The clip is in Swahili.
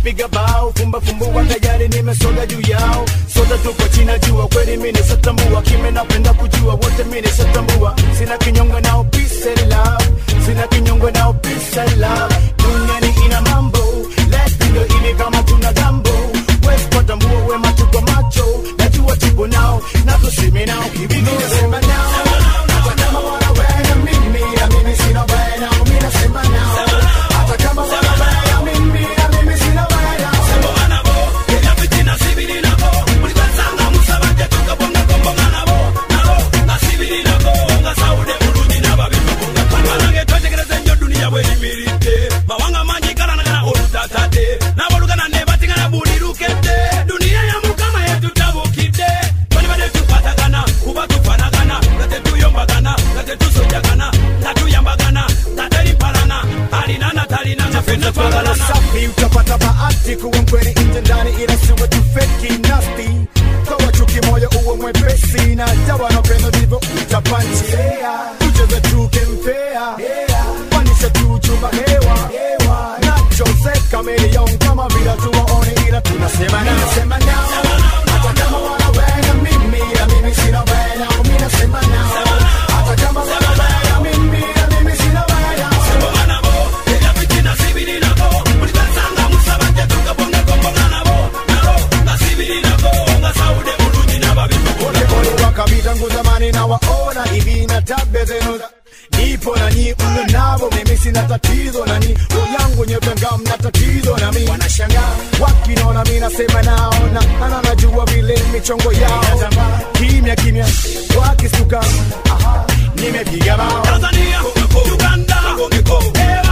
piga bao fumba fumbua tayari nimesoga juu yao sote tuko china jua kweli mimi nisatambua kime napenda kujua wote mimi nisatambua sina kinyongo nao peace and love sina kinyongo nao peace and love duniani ina mambo lepi ndo ile kama tuna gambo wezi patambua wema tuko macho najua tuko nao na tuseme nao kibibi nasema nao hata kama wanawena mimi na mimi sina wena mimi nasema nao hata kama wanawena mimi na mimi sina wena mawanga mangi galanagana olutatade nabolugana ne batingana buli lukedde duniya ya mukama yetutabukidde bali bade tukwatagana kuba tufanagana nga tetuyombagana nga tetusojagana nga tuyambagana nga teripalana alinana talina nga fenna twagalana safi utapata bahati kuwa mkweli nje ndani ila siwe tu feki nasti toa chuki moyo uwe mwepesi na jawa na pendo ndivyo utapanchi tucheze tukempea panisha tu chumba hewa nacho se kameleon kama vila tuwaone ila tunasema nao nasema nao hata kama wanawena mimi na mimi sina wena mimi nasema nao hata kama wanawena mimi na mimi sina wena Pole wakapita ngu zamani na waona hivi na tabia zenu za- nipo na nyi mno navo mimi sina tatizo na ni yangu nyepenga mna tatizo na mi wanashangaa wakinaona mi nasema nao na ana najua vile michongo yao kimya kimya wakistuka aha, nimepiga bao Tanzania, Uganda,